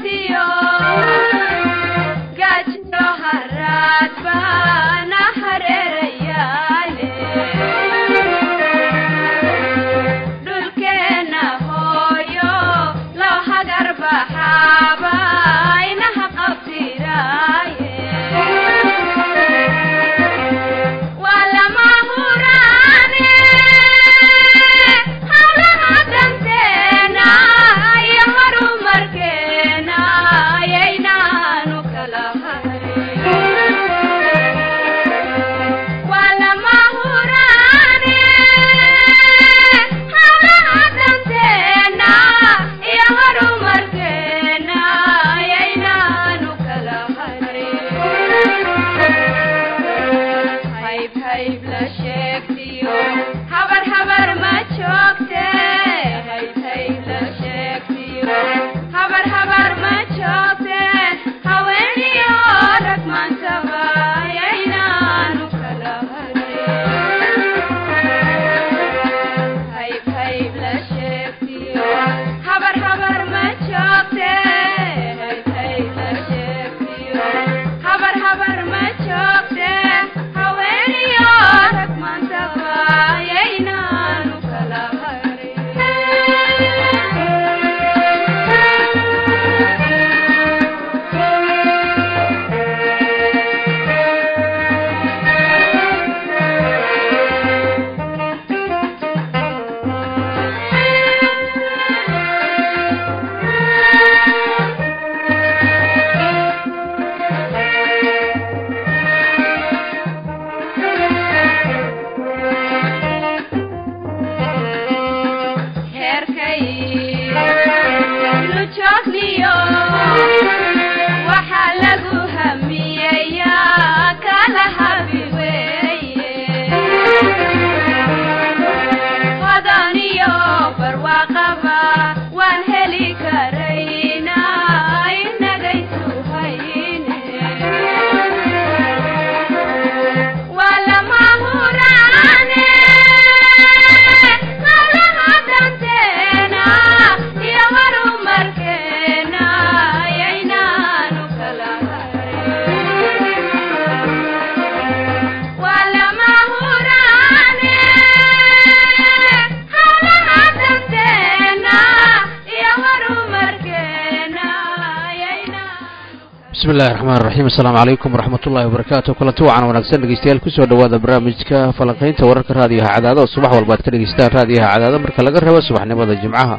bismillahi raxmaan raxiim assalaamu calaykum waraxmat ullahi wabarakaatu kulanti wacan wanaagsan dhegeystayaal kusoo dhowaada barnaamijka falanqaynta wararka raadiyaha cadaado oo subax walba ad ka dhegeystaan raadiyaha cadaado marka laga rabo subaxnimada jimcaha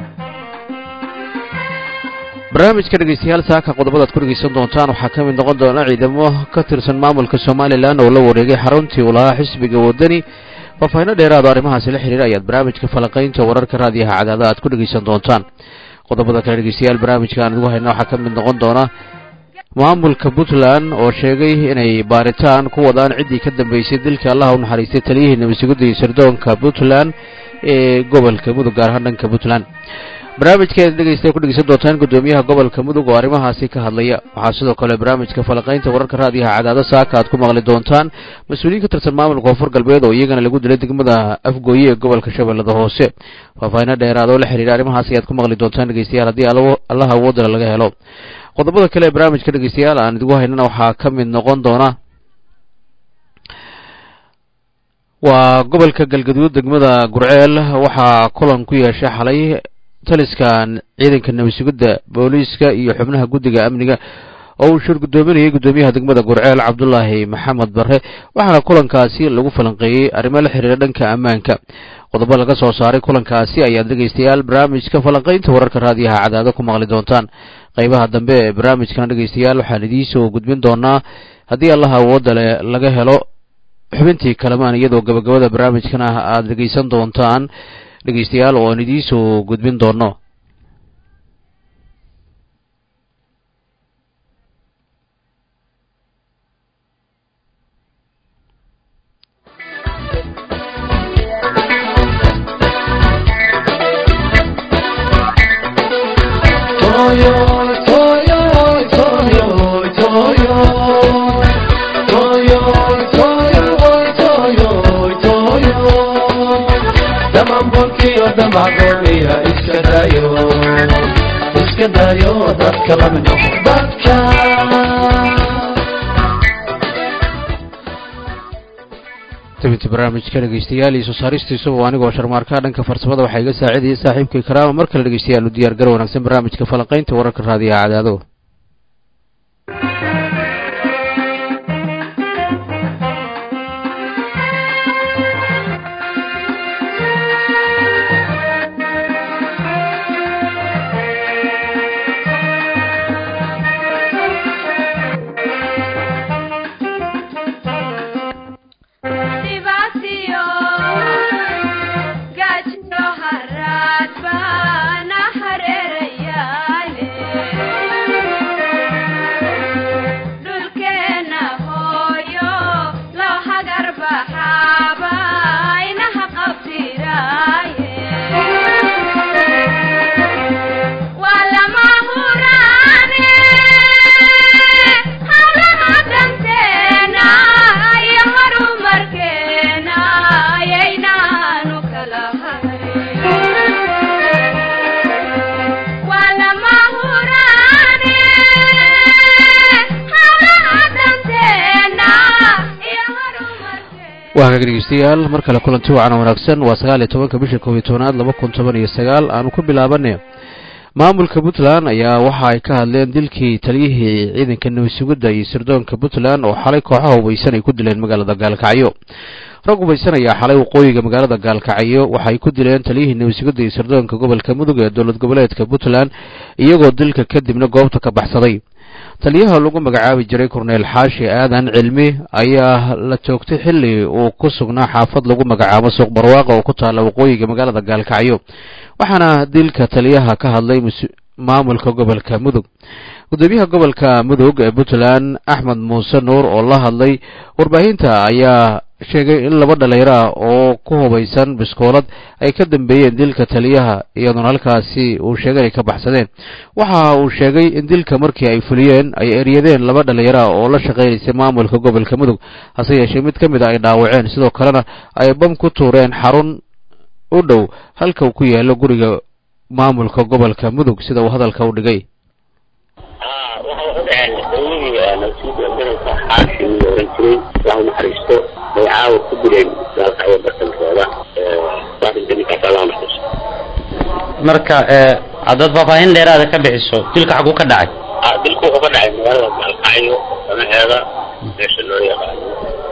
barnaamijka dhegeystayaal saaka qodobada ad ku dhegeysan doontaan waxaa ka mid noqon doona ciidamo ka tirsan maamulka somalilan oo la wareegay xaruntii uu lahaa xisbiga wadani faahfaahinno dheeraado arrimahaasi la xiriira ayaad barnaamijka falanqaynta wararka raadiyaha cadaado aad ku dhegeysan doontaan qodobada kale dhegeystayaal barnaamijka aan idigu hayna waxaa ka mid noqon doona maamulka puntland oo sheegay inay baaritaan ku wadaan ciddii ka dambeysay dilka allaha u naxariistay taliyihii nabadsuguda iyo sirdoonka puntland ee gobolka mudug gaar ahaan dhanka puntland barnaamijkeeda dhegeysta ku dhegeysan doontaan guddoomiyaha gobolka mudug oo arrimahaasi ka hadlaya waxaa sidoo kale barnaamijka falanqaynta wararka raadiyaha cadaado saaka aad ku maqli doontaan mas-uuliyiin ka tirsan maamulka koonfur galbeed oo iyagana lagu dilay degmada afgooye ee gobolka shabeellada hoose faahfaahinno dheeraad oo la xiriira arrimahaasi ayaad ku maqli doontaan dhegeystayaal haddii allaha awoodala laga helo qodobada kale ee barnaamijka dhegeystayaal aan idigu haynana waxaa ka mid noqon doona waa gobolka galgaduud degmada gurceel waxaa kulan ku yeeshay xalay taliskan ciidanka nabadsugidda booliiska iyo xubnaha guddiga amniga oo uu shir guddoominayay guddoomiyaha degmada gurceel cabdulaahi maxamed barre waxaana kulankaasi lagu falanqeeyey arrimo la xiriira dhanka ammaanka qodobo laga soo saaray kulankaasi ayaad dhegeystayaal barnaamijka falanqaynta wararka raadiyaha cadaado ku maqli doontaan qaybaha dambe ee barnaamijkana dhegeystayaal waxaan idiinsoo gudbin doonaa haddii allaha awoodda le laga helo xubintii kalamaan iyadoo gabagabada barnaamijkan ah aada dhegeysan doontaan dhegeystayaal oo aan idiinsoo gudbin doono iska daayo dadka la mid noqo dadka tabinta barnaamijka dhegeystayaal iyo soo saaristiisuba anigoo sharmaarka dhanka farsamada waxaa iga saacidayay saaxiibkay karaama mar kale dhegeystayaal u diyaar gar wanaagsan barnaamijka falanqaynta wararka raadiyaha cadaado waa hagaag dhegeystayaal mar kale kulanti wacan wanaagsan waa sagaal iyo tobanka bisha koob iyo tobanaad laba kun toban iyo sagaal aanu ku bilaabane maamulka puntland ayaa waxa ay ka hadleen dilkii taliyihii ciidanka nabadsugidda iyo sirdoonka puntland oo xalay kooxaha hubaysan ay ku dileen magaalada gaalkacyo rag hubaysan ayaa xalay waqooyiga magaalada gaalkacyo waxaay ku dileen taliyihii nabadsugidda iyo sirdoonka gobolka mudug ee dowlad goboleedka puntland iyagoo dilka kadibna goobta ka baxsaday taliyaha lagu magacaabi jiray korneyl xaashi aadan cilmi ayaa la joogtay xilli uu ku sugnaa xaafad lagu magacaabo suuq barwaaqa oo ku taalla waqooyiga magaalada gaalkacyo waxaana dilka taliyaha ka hadlay maamulka gobolka mudug gudoomiyaha gobolka mudug ee puntland axmed muuse nuur oo la hadlay warbaahinta ayaa sheegay in laba dhalinyaro ah oo ku hubaysan biskoolad ay ka dambeeyeen dilka taliyaha iyadoona halkaasi uu sheegay ay ka baxsadeen waxa uu sheegay in dilka markii ay fuliyeen ay eryadeen laba dhalinyaro ah oo la shaqaynaysay maamulka gobolka mudug hase yeeshee mid ka mid a ay dhaawaceen sidoo kalena ay bam ku tuureen xarun u dhow halka uu ku yaalo guriga maamulka gobolka mudug sida uu hadalka u dhigay lahu naxariisto magacaawa ku dileen gaalkacyo bartankooda waarinka ninkaas allah naxariisto marka haddaad faahfaahin dheeraada ka bixiso dilka xaguu ka dhacay dilku wuxuu ka dhacay magaalada gaalkacyo samaheeda meesha loo yaqaano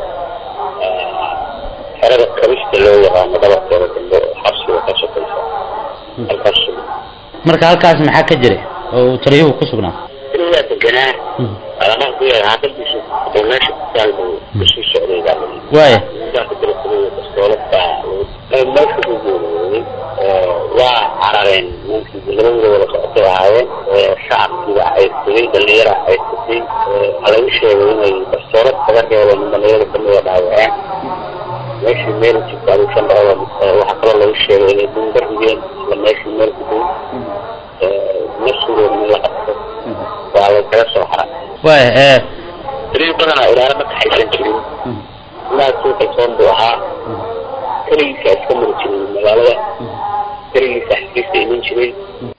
xerada kabista loo yaqaano dhabarkeeda dambe xabsiga ka sokaysa halkaas marka halkaas maxaa ka jiray oo uu taliyuhu ku sugnaa tiriyaa deganaa alamaha ku yahay haadadiisu oo meesha kutaal buu kusii socday baa layidhi waaya ninkaas dirsaday bastoolad baa meesha ku geeriyooday waa carareen ninkii labadooda wada socotay ahaayeen shacabkiiba cayrsaday dhalinyara cayrsatay waxaa lagu sheegay inay bastoolad kaga reebeen in dhalinyarada kamida dhaawaceen meeshii meel jirta aduu shan dhacdo waxaa kaloo lagu sheegay inay dunga rigeen isla meeshii meel ku dhow nafsigooda in la qabto waa la kaga soo haray waaya tiriin badanaa ilaala ma kaxaysan jirin inaad suu kalsoon buu ahaa keligiisa iska mari jiray magaalada keligiisa xafiista iman jiray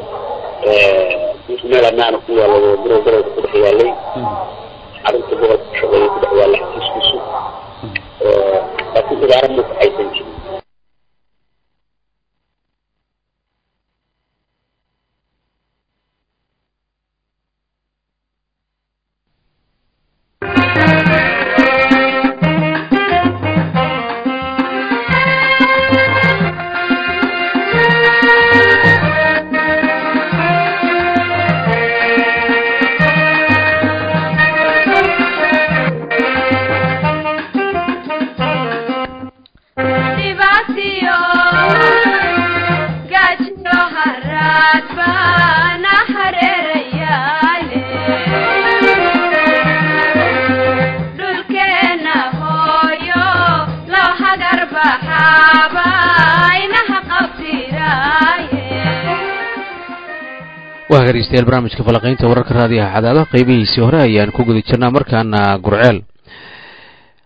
meel amaana ku yaallay oo birow garowga ku dhex yaallay xarunta gobolka ku shaqeeyay ku dhex yaallay xafiiskiisu laakiin ilaala ma kaxaysan jirin waa hageystayaal barnaamijka falaqaynta wararka raadiyaha cadaadaha qeybihiisii hore ayaan ku guda jirnaa markaana gurceel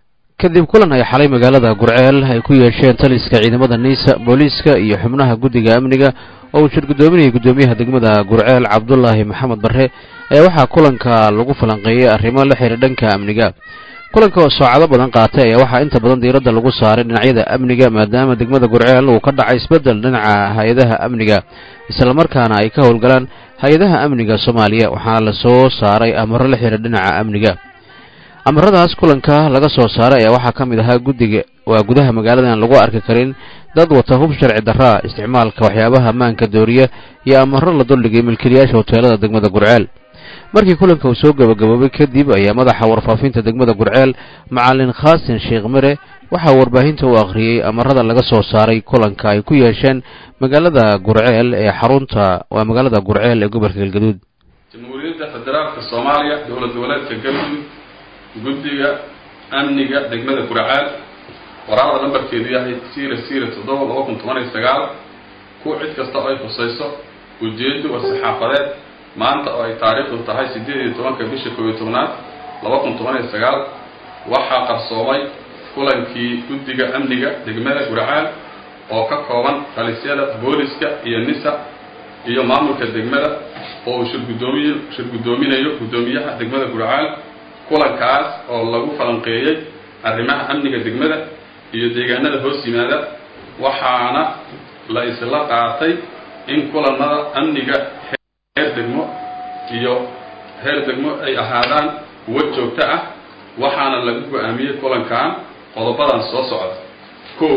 kadib kulan ay xalay magaalada gurceel ay ku yeesheen taliska ciidamada niisa booliiska iyo xubnaha guddiga amniga oo uu shir guddoominayay guddoomiyaha degmada gurceel cabdulaahi maxamed barre ayaa waxaa kulanka lagu falanqeeyey arrimo la xidhiir dhanka amniga kulanka oo saacado badan qaatay ayaa waxaa inta badan diiradda lagu saaray dhinacyada amniga maadaama degmada gurceel uu ka dhacay isbeddel dhinaca hay-adaha amniga islamarkaana ay ka howlgalaan hay-adaha amniga soomaaliya waxaana la soo saaray amaro la xidhiir dhinaca amniga amaradaas kulanka laga soo saaray ayaa waxaa ka mid ahaa guddiga waa gudaha magaalada aan lagu arki karin dad wata hub sharci darraa isticmaalka waxyaabaha ammaanka dooriya iyo amaro la duldhigay milkiilayaasha hoteelada degmada gurceel markii kulanka uu soo gabagaboobay kadib ayaa madaxa warfaafinta degmada gurceel macalin khaasin sheekh mire waxaa warbaahinta u akhriyey amarada laga soo saaray kulanka ay ku yeesheen magaalada gurceel ee xarunta waa magaalada gurceel ee gobolka galgaduud jamhuuriyadda federaalka soomaaliya dowlad goboleedka galmudug guddiga amniga degmada gurceel waraaqda lambarkeedu yahay sira sira toddoba laba kun toban iyo sagaal kuwa cid kasta oo ay khusayso ujeedo war-saxaafadeed maanta oo ay taariikhdu tahay siddeed iyo tobanka bisha koob iyo tobnaad laba kun toban iyo sagaal waxaa qarsoomay kulankii guddiga amniga degmada gurceel oo ka kooban talisyada booliska iyo nisa iyo maamulka degmada oo uu shirgudoomiy shir guddoominayo guddoomiyaha degmada gurceel kulankaas oo lagu falanqeeyey arrimaha amniga degmada iyo deegaanada hoos yimaada waxaana la isla qaatay in kulanada amniga heer degmo iyo heer degmo ay ahaadaan kuwo joogto ah waxaana lagu go-aamiyey kulankan qodobadan soo socda kow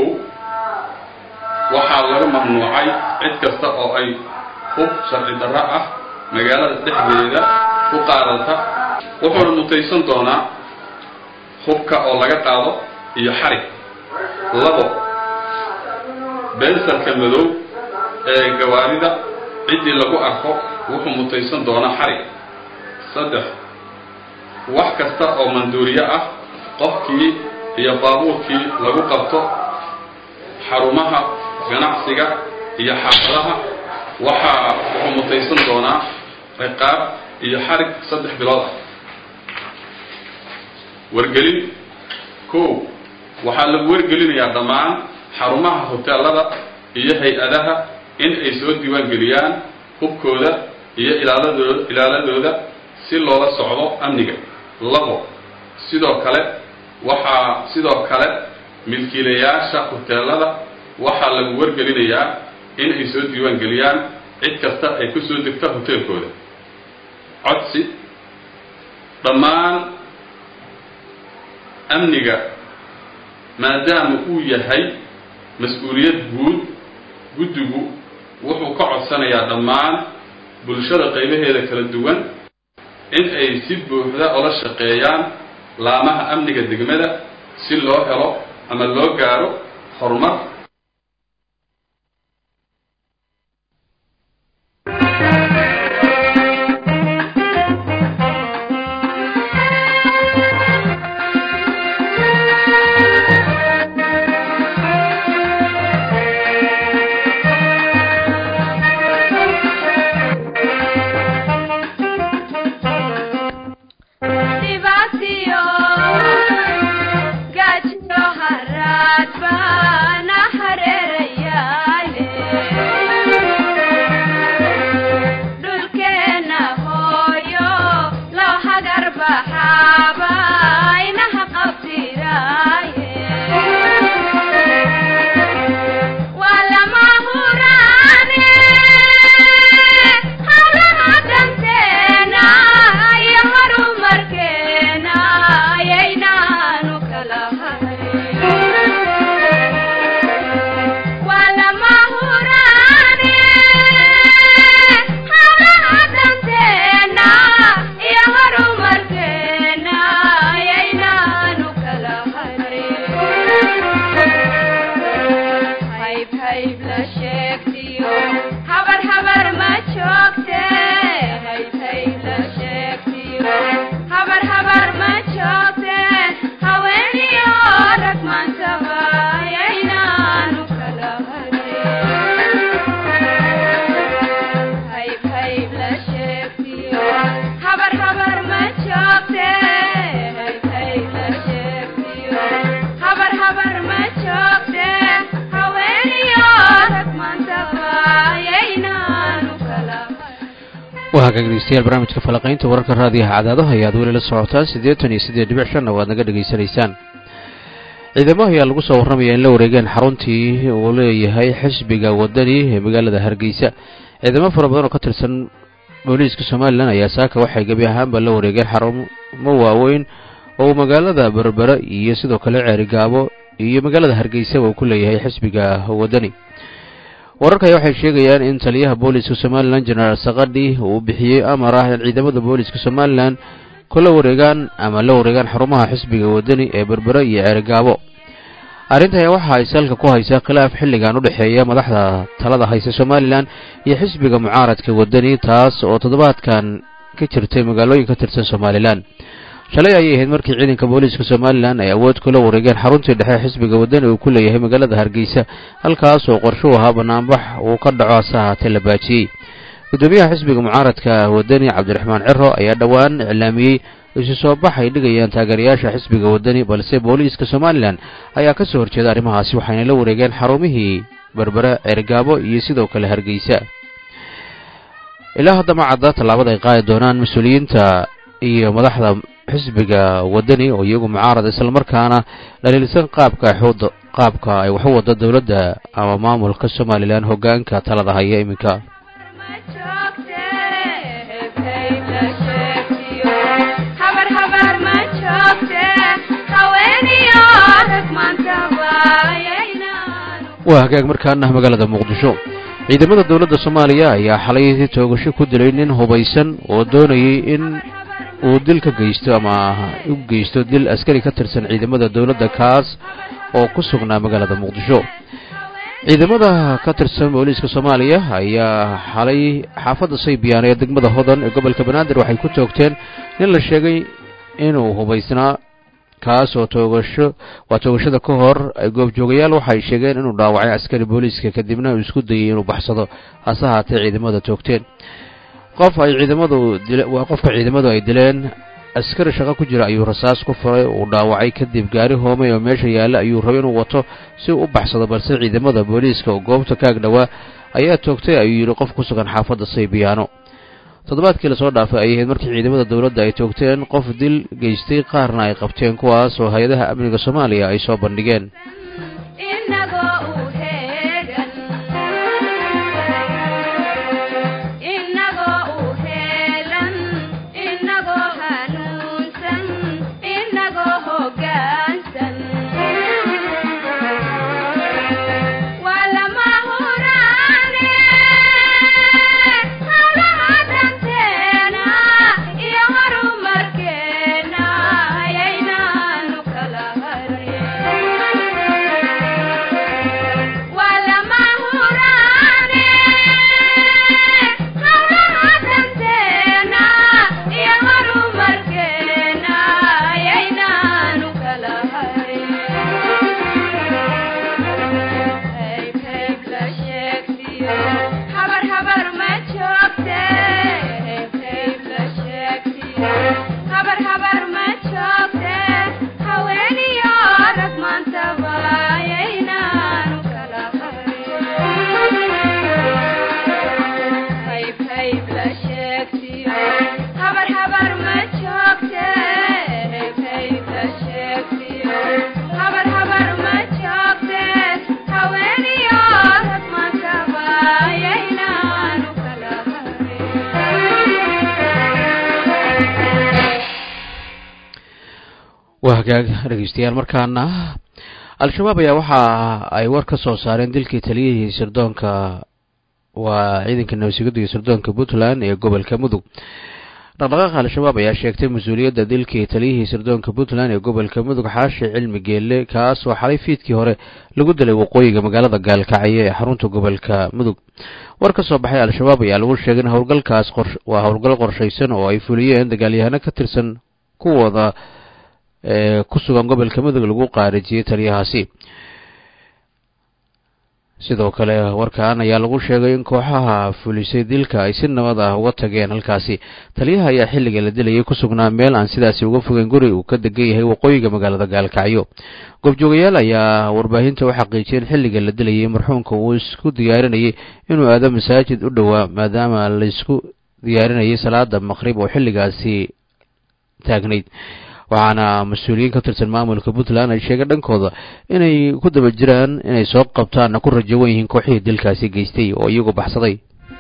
waxaa lagu mamnuucay cid kasta oo ay hub sharci darro ah magaalada dhexdeeda ku qaadata wuxuuna mutaysan doonaa hubka oo laga qaado iyo xarig labo bensarka madow ee gawaarida ciddii lagu arko wuxuu mutaysan doonaa xarig saddex wax kasta oo manduuriye ah qofkii iyo baabuurkii lagu qabto xarumaha ganacsiga iyo xaafadaha waxaa wuxuu mutaysan doonaa ciqaab iyo xarig saddex bilood ah wargelin kow waxaa lagu wargelinayaa dhammaan xarumaha hoteelada iyo hay-adaha in ay soo diiwaan geliyaan hubkooda iyo ilaaladooda ilaaladooda si loola socdo amniga labo sidoo kale waxaa sidoo kale milkiilayaasha hoteelada waxaa lagu wargelinayaa in ay soo diiwaan geliyaan cid kasta ay ku soo degta hoteelkooda codsi dhammaan amniga maadaama uu yahay mas-uuliyad guud guddigu wuxuu ka codsanayaa dhammaan bulshada qaybaheeda kala duwan in ay si buuxda ola shaqeeyaan laamaha amniga degmada si loo helo ama loo gaaro horumar Yeah. waa dhegeystayaal barnaamijka falaqaynta wararka raadiyaha cadaadaha ayaad weli la socotaan siddeetan iyo siddeed dhibic shanna waad naga dhegaysanaysaan ciidamo ayaa lagu soo warramaya in la wareegeen xaruntii uu leeyahay xisbiga wadani ee magaalada hargeysa ciidamo fara badan oo ka tirsan booliiska somalilan ayaa saaka waxay gebi ahaanba la wareegeen xarumo waaweyn oo magaalada berbere iyo sidoo kale ceerigaabo iyo magaalada hargeysaba uu ku leeyahay xisbiga wadani wararka ayaa waxay sheegayaan in taliyaha booliiska somalilan jenaraal sakadhi uu bixiyey amar ah in ciidamada booliiska somalilan kula wareegaan ama la wareegaan xarumaha xisbiga wadani ee berbere iyo ceerigaabo arrinta ayaa waxa ay salka ku haysaa khilaaf xilligan u dhexeeya madaxda talada haysa somalilan iyo xisbiga mucaaradka wadani taas oo toddobaadkan ka jirtay magaalooyin ka tirsan somalilan shalay ayay ahayd markii ciidanka booliiska somalilan ay awood kula wareegeen xaruntii dhexe xisbiga wadani uu ku leeyahay magaalada hargeysa halkaas oo qorsho u ahaa banaanbax uu ka dhaco hase ahaatee la baajiyey guddoomiyaha xisbiga mucaaradka wadani cabdiraxmaan ciro ayaa dhowaan iclaamiyey isu soo bax ay dhigayaan taageerayaasha xisbiga wadani balse booliiska somalilan ayaa ka soo horjeeda arrimahaasi waxayna la wareegeen xarumihii berbere ceergaabo iyo sidoo kale hargeysa ilaa haddama cadda tallaabada ay qaadi doonaan mas-uuliyiinta iyo madaxda xisbiga wadani oo iyagu mucaarad islamarkaana dhaliilsan qaabka xood qaabka ay waxu wada dowladda ama maamulka somalilan hoggaanka talada haya iminka waa hagaag markaana magaalada muqdisho ciidamada dowladda soomaaliya ayaa xalay toogasho ku dilay nin hubaysan oo doonayay in uu dil ka geysto ama u geysto dil askari ka tirsan ciidamada dowladda kaas oo ku sugnaa magaalada muqdisho ciidamada ka tirsan booliiska soomaaliya ayaa xalay xaafadda saybiyaana ee degmada hodan ee gobolka banaadir waxay ku toogteen nin la sheegay inuu hubaysnaa kaas oo toogasho waa toogashada ka hor goobjoogayaal waxay sheegeen inuu dhaawacay askari booliiska kadibna uu isku dayay inuu baxsado hase haatee ciidamada toogteen qof ay ciidamadu waa qofka ciidamadu ay dileen askari shaqo ku jira ayuu rasaas ku furay uu dhaawacay kadib gaari hoomay oo meesha yaalla ayuu rabay inuu wato si uu u baxsado balse ciidamada booliiska oo goobta kaag dhowaa ayaa toogtay ayuu yidhi qof ku sugan xaafadda saybiyaano toddobaadkii lasoo dhaafay ayay ahayd markii ciidamada dowladda ay toogteen qof dil geystay qaarna ay qabteen kuwaas oo hay-adaha amniga soomaaliya ay soo bandhigeen waa hagaag dhegeystayaal markaana al-shabaab ayaa waxa ay war ka soo saareen dilkii taliyihii sirdoonka waa ciidanka nabadsugadda iyo sirdoonka puntland ee gobolka mudug dhaqdhaqaaqa al-shabaab ayaa sheegtay mas-uuliyadda dilkii taliyihii sirdoonka puntland ee gobolka mudug xaashi cilmi geelle kaas oo xalay fiidkii hore lagu dilay waqooyiga magaalada gaalkacyo ee xarunta gobolka mudug war ka soo baxay al-shabaab ayaa lagu sheegay in howlgalkaas waa howlgal qorshaysan oo ay fuliyeen dagaalyahano ka tirsan kuwooda ee ku sugan gobolka mudug lagu qaarijiyey taliyahaasi sidoo kale warkan ayaa lagu sheegay in kooxaha fulisay dilka ay si nabad ah uga tageen halkaasi taliyaha ayaa xilliga la dilayay ku sugnaa meel aan sidaasi uga fogeyn guri uu ka degan yahay waqooyiga magaalada gaalkacyo goobjoogayaal ayaa warbaahinta u xaqiijiyeen xilliga la dilayay marxuumka uu isku diyaarinayay inuu aado masaajid u dhowaa maadaama laysku diyaarinayay salaada maqrib oo xilligaasi taagnayd waxaana mas-uuliyiin ka tirsan maamulka puntland ay sheegeen dhankooda inay ku daba jiraan inay soo qabtaanna ku rajawan yihiin kooxihii dilkaasi geystay oo iyagu baxsaday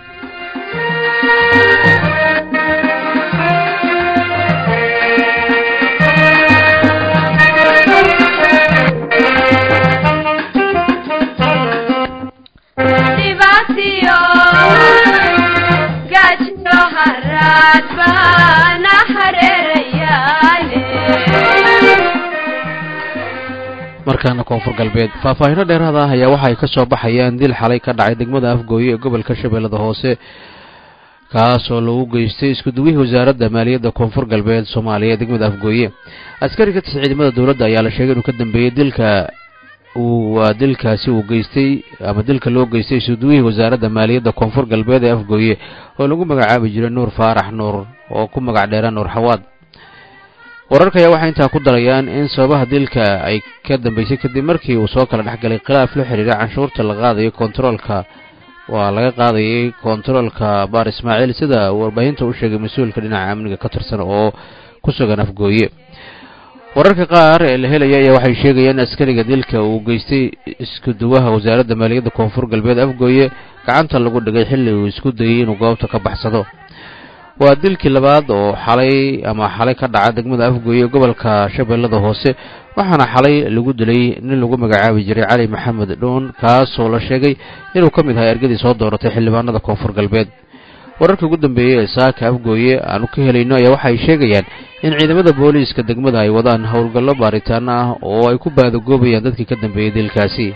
markaana koonfur galbeed faahfaahino dheeraada ah ayaa waxa ay ka soo baxayaan dil xalay ka dhacay degmada afgooye ee gobolka shabeellada hoose kaasoo lagu geystay iskuduwihii wasaaradda maaliyadda koonfur galbeed soomaaliya ee degmada afgooye askari ka tirsan ciidamada dowladda ayaa la sheegay inuu ka dambeeyey dilka waa dilkaasi uu geystay ama dilka loo geystay iskuduwihii wasaaradda maaliyadda koonfur galbeed ee afgooye oo lagu magacaabi jiray nuur faarax nuur oo ku magac dheera nuur xawaad wararka ayaa waxay intaa ku darayaan in sababaha dilka ay ka dambeysay kadib markii uu soo kala dhex galay khilaaf la xidhiira canshuurta la qaadayo kontaroolka waa laga qaadayay kontaroolka baar ismaaciil sida warbaahinta u sheegay mas-uulka dhinaca amniga ka tirsan oo ku sugan afgooye wararka qaar ee la helaya ayaa waxay sheegayaan askariga dilka uu geystay iskuduwaha wasaaradda maaliyadda koonfur galbeed afgooye gacanta lagu dhigay xilli uu isku dayey inuu goobta ka baxsado waa dilkii labaad oo xalay ama xalay ka dhaca degmada afgooye ee gobolka shabeellada hoose waxaana xalay lagu dilay nin lagu magacaabi jiray cali maxamed dhuun kaasoo la sheegay inuu ka mid ahay ergadii soo dooratay xildhibaanada koonfur galbeed wararka ugu dambeeyey ee saaka afgooye aanu ka helayno ayaa waxay sheegayaan in ciidamada booliiska degmada ay wadaan howlgallo baaritaano ah oo ay ku baadagoobayaan dadkii ka dambeeyey dilkaasi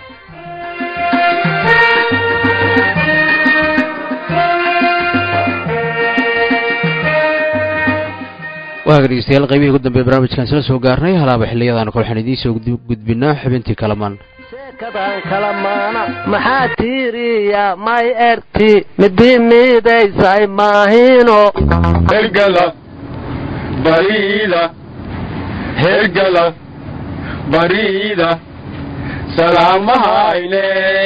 waaga dhegeystayaal qaybihii ugu dambeeye barnaamijkan isla soo gaarnay halaaba xiliyadaan kol waxaan idiin soo gudbinaa xubintii kalamaan sheekadan kalamaana maxaa tiiriya may erti midi miidaysay maahino hergala bariida hergala bariida salaamahayne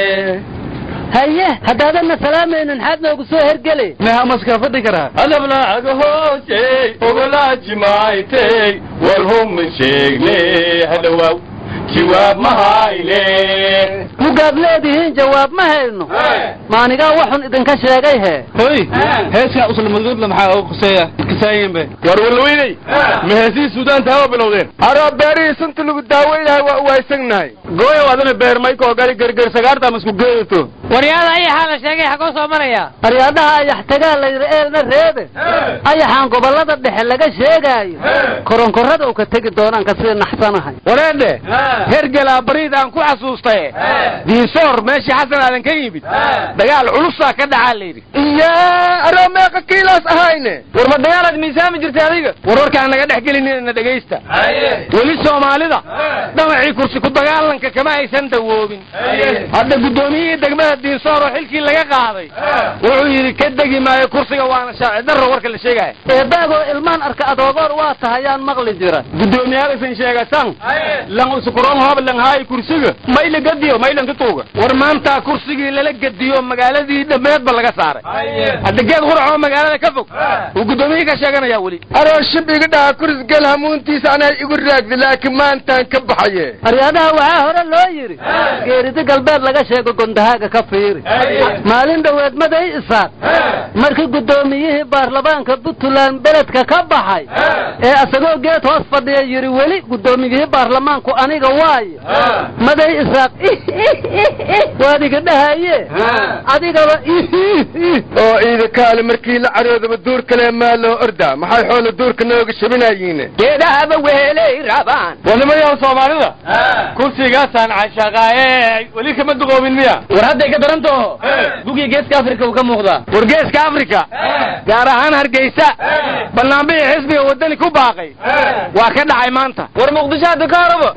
haye haddaadanna salaamaynin maxaad noogu soo hergeli nehamaska fadhi karaa adablaaga hoosey ogolaajimaaytey war huma sheegne hadhawaaw jawaab mahayne mugaad leedihiin jawaab ma hayno maanigaa waxun idinka sheegay hee hoy heeskaa uslamadgoodla maxaa uga kuseeya kasaayinbe war walweyney ma heesihii suudaan taaba bilowdeen aroo beerihii sunta lagu daaweynahay waa uwaysagnahay gooyow adana beer maykoo gali gerger sagaarta masku geedato waryaada ayaxaa la sheegay xagoo soo maraya aryaadhaha ayax tagaa layidhi eelna reebe ayaxaan gobollada dhexe laga sheegaayo koronkorada u ka tegi doonaan ka sii naxsanahay wareedhe hergelaa bariid aan ku xasuustaye diisoor meeshii xasan aadan ka yimid dagaal culusaa ka dhacaa layidhi iyaa aroo meeqa kiilaas ahayne war ma dagaalaad miisaami jirtay adiga war warkaan naga dhex gelinina dhegaysta weli soomaalida dhamacii kursi ku dagaalanka kama aysan dawoobin hadda guddoomiyihii degmada diinsoor oo xilkii laga qaaday wuxuu yidhi ka degi maayo kursiga waana shaaci darro warka la sheegaya eedaagoo ilmaan arka adoogoor waa tahayaan maqli jira guddoomiyaalisan sheegatan lan usukuroon hoob lan haayi kursiga mayla gadiyo maylan tutuuga war maanta kursigii lala gediyo magaaladii dhammeedba laga saaray hadda geed quraxoo magaalada ka fog uu guddoomiyihii ka sheeganaya weli aroo shib iga dhaha kuris gel hamuuntiisa anaa igu raagdi laakiin maantaan ka baxaye aryaadaha waxaa hore loo yidhi geeridi galbeed laga sheego gondahaaga ka fiiri maalin dhoweed maday isaaq markii guddoomiyihii baarlamaanka puntland beledka ka baxay ee asagoo geed hoos fadhiya yidhi weli guddoomiyihii baarlamaanku aniga waayo maday isaaq waad iga dhahaye adigaba oo iida kaale markii la caroodaba duur kale maa loo ordaa maxay xoola duurka nooga shabinayiin geedahaba wehelay rabaan wadamayaha soomaalida kursigaasaan cashaqaaye weli kama duqoobin miya war hadday ka daran taho gugii geeska afrika uu ka muuqdaa war geeska afrika gaar ahaan hargeysa banaanbixii xisbiga wadani ku baaqay waa ka dhacay maanta war muqdisho hadda ka horaba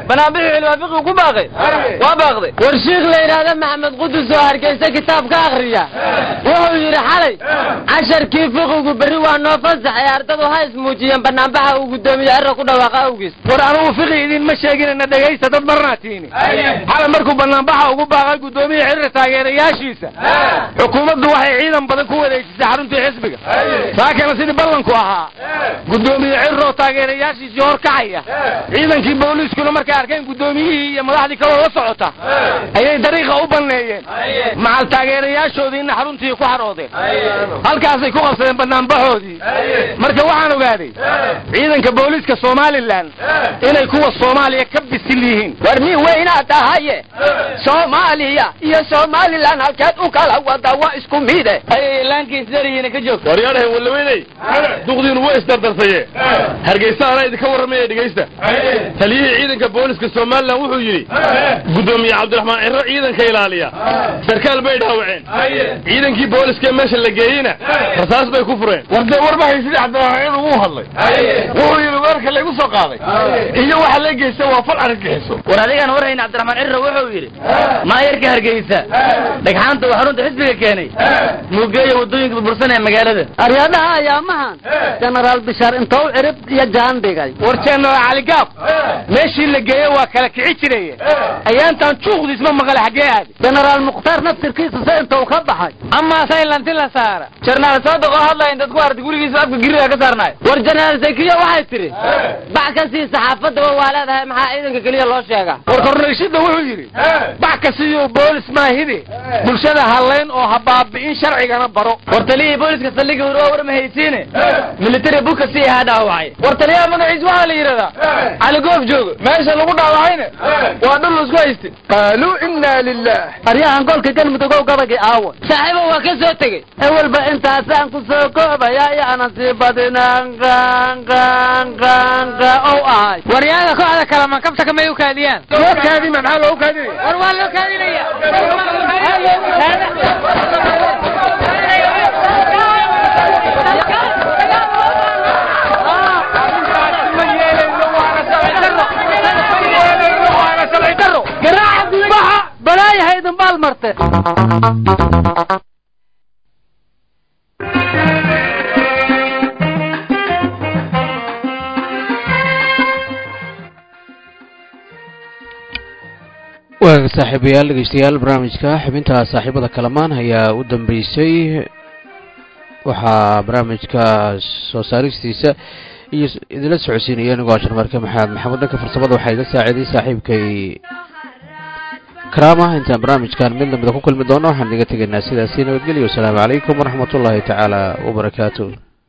banaanbixi cilmaafiqi ku baaqay waa baaqday war shiikh la yidhaahda maxamed qudus oo hargeysa kitaab ka akhriya wuxuu yidhi xalay casharkii fiqigu berri waa noo fasax ee ardadu ha ismuujiyeen banaanbaxa uu guddoomiye erra ku dhawaaqa awgiis war anugu fiqi idinma sheeginana dhegaysta dad marnaatiini xalay markuu banaanbaxa ugu baaqay guddoomiye xirri taageerayaashiisa xukuumaddu waxay ciidan badan ku wareejisay xaruntii xisbiga saakana sidii ballanku ahaa guddoomiye cirroo taageerayaashiisii hor kacaya ciidankii booliiskuna markay arkeen guddoomiyihii iyo madaxdii kaloo la socota ayay dariiqa u banneeyeen macal taageerayaashoodiina xaruntii ku xaroodeen halkaasay ku qabsadeen banaanbaxoodii marka waxaan ogaaday ciidanka booliiska somalilan inay kuwa soomaaliya ka bisil yihiin war nin weynaa tahaye soomaaliya iyo somalilan halkeed u kala wada waa isku mide ayay laankiis darihiina ka joogta waryaadhahen wallaweyney duqdiinu way isdardarsaye hargeysa anaa idinka warramaya dhegaysta taliyihii ciidanka booliska somalilan wuxuu yidhi guddoomiye cabdiraxmaan cirro ciidanka ilaaliya sarkaal bay dhaawaceen ciidankii booliskee meesha la geeyeyna rasaas bay ku fureen war dee warbahay sidii cabdiraxmaan uu hadlay wuxuu yidhi weerarka laygu soo qaaday iyo waxa la geysta waa fal argagixiso war adigaan warhayn cabdiraxmaan cirro wuxuu yidhi maayarka hargeysa dhagxaanta uu xarunta xisbiga keenay muugeeya waddooyinka burbursan ee magaalada aryadaha ayaamahan jenaraal bishaar intou cirib iyo jaan dhigay war jenaraal caligaab meeshii la geeye waa kala kici jiraye ayaantaan juuqdiis ma maqale xaggee aadi jenaraal mukhtaar naftirkiisa se intou ka baxay amaa saylanti la saara jarnaal saadiq oo hadlaya dad ku artay gurigiisa afka giriga ka saarnaay war jenaraal zakiya waxay tidhi bac ka sii saxaafadaba waa leedahay maxaa ciidanka keliya loo sheegaa war kornayshida wuxuu yidhi bac ka siiyo boolis maahide bulshada hallayn oo ha baabi'in sharcigana baro war taliyihii booliska saldhigii hore waa war ma haysiine military buka sii ahaa dhaawacay war taliyaha magaciis waxaa la yidhahdaa cali goof joogo meesha lagu dhaawacayna waa dhul isku hayste qaaluu inaa lilah aryahan golka galmudugow gabagii aawa saaxiibo waa ka soo tegey ewelba intaasaan ku soo koobaya iyo anan sii badinaan qanqanqanqa ow ahay waryaada kooxda kale mankabta kamay u kaadiyaan loo kaadima maxaa loogu kaadinaya war waa loo kaadinaya balaayahaydin baal marte waaga saaxiibayaal dhegeystayaal barnaamijka xubinta saaxiibada kalamaan ayaa u dambeysay waxaa barnaamijka soo saaristiisa iyo idinla socodsiinaya anigoo ashar marke maxamed maxamed dhanka farsamada waxaa iga saaciiday saaxiibkay karaama intaan barnaamijkan mid lamida ku kulmi doono waxaan idiga tegaynaa sidaasi nabadgelyo wasalaamu calaykum waraxmat ullaahi tacaala wabarakaatu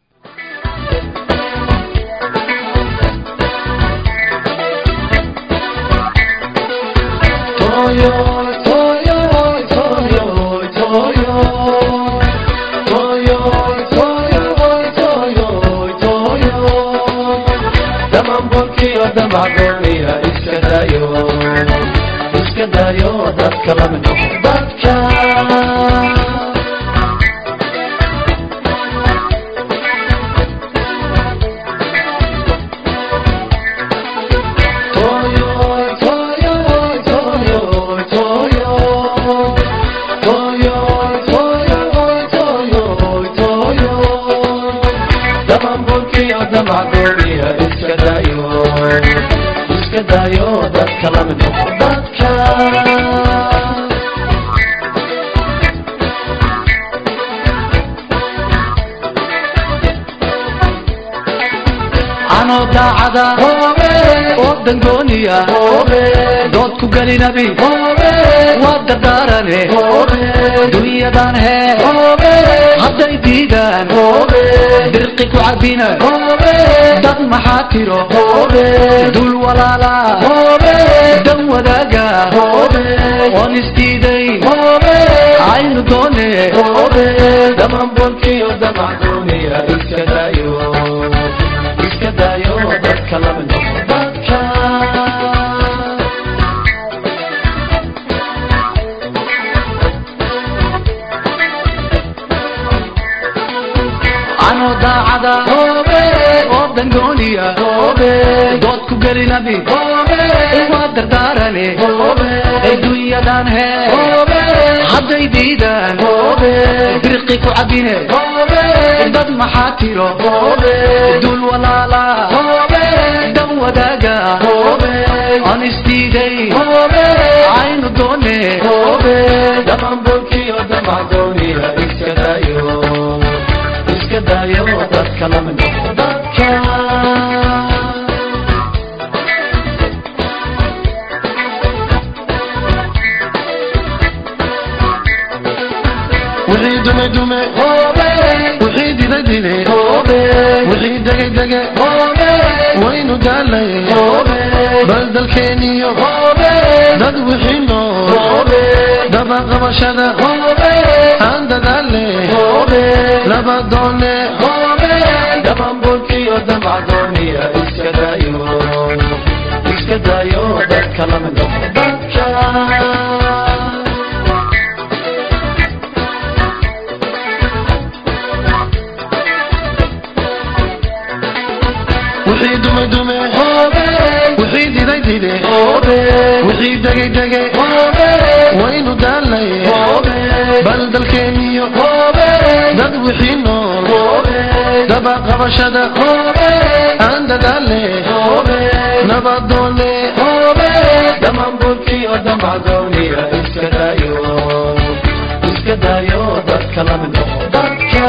anoo daacada oo dangooniya dood ku gelinabi waa dardaarane dunyadan hee hadday diidaan dirqi ku cabina dad maxaa tiro dul walaala dan wadaaga oon isdiidayn aynu doone damanbolkiyo damacdooniya iska dayo iska dayo dadka lama noqo dadka anoo daacada oo dangooniya dood ku gelinabi waa adduunyadan hee hadday diidaan birqi ku cabine dad maxaa tiro dul walaala dan wadaaga aan isdiiday aynu doone dhamanbolkiyo damacdooniya iska daayo iska daayo dadka lamid noqo dadka wixii dume dume wixii dide dide wixii dege dege waynu daalay bal dalkeeniyo dad wixii nool dabaqabashada aan dadaale laba doone dhamanbolkiyo damacdooniya iska daayo iska daayo dadka lamid noqo dadka wixii dume dume wixii diday dide wixii degay dege waynu daalay bal dalkeeniyo dad wixii nool dabaqabashada aan dadaale nabadoone dhamanbolkiyo damacdooniya iska daayo iska daayo dadka lamid noqo dadka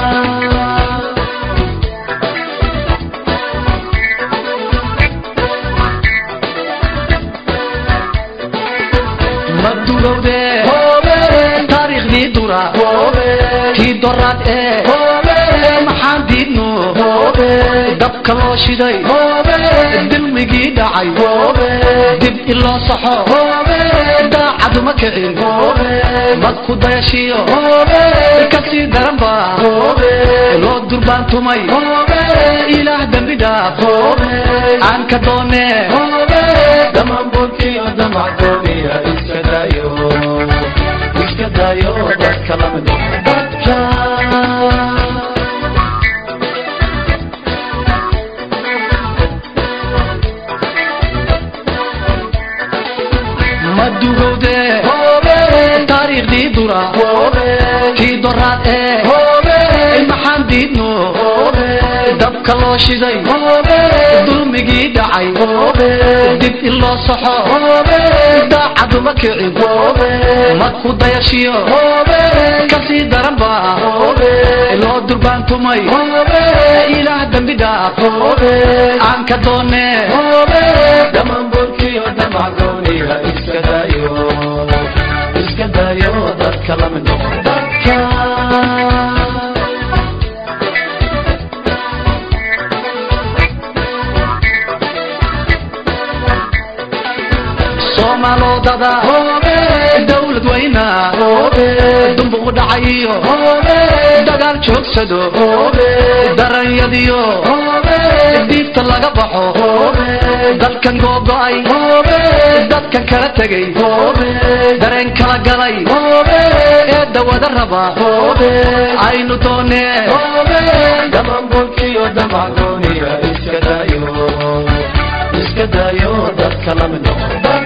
madugowde taariikhdii dura tii doraad ee maxaan diidno dabka loo shiday dilmigii dhacay dib iloo saxo daacaduma kicin madku dayashiyo kasii daranba loo durbaantumay ilaah dembi dhaaf aan ka doone dhamanbolkiyo damacdooniya iska daayo iska daayo dadka lamid noqo dadka madugowde taariikhdii dura tii doraad ee maxaan diidno dabka loo shiday dulmigii dhacay dib in loo saxo daacaduma kicin madku dayashiyo kasii daranba loo durbaantumay ilaah dembi dhaaf aan ka doone dhamanbolkiyo damacdooniya iska daayo iska daayo dadka lamid noqo dadka soomaalodada dawlad weyna dumbuq dhacay iyo dagaal joogsado daranyadiyo diibta laga baxo dalkan googo'ay dadkan kala tegay dareen kala galay ee dawada raba aynu doone dhamanbolkiyo damacdooniya iska daayo iska daayo dadka lamid noqo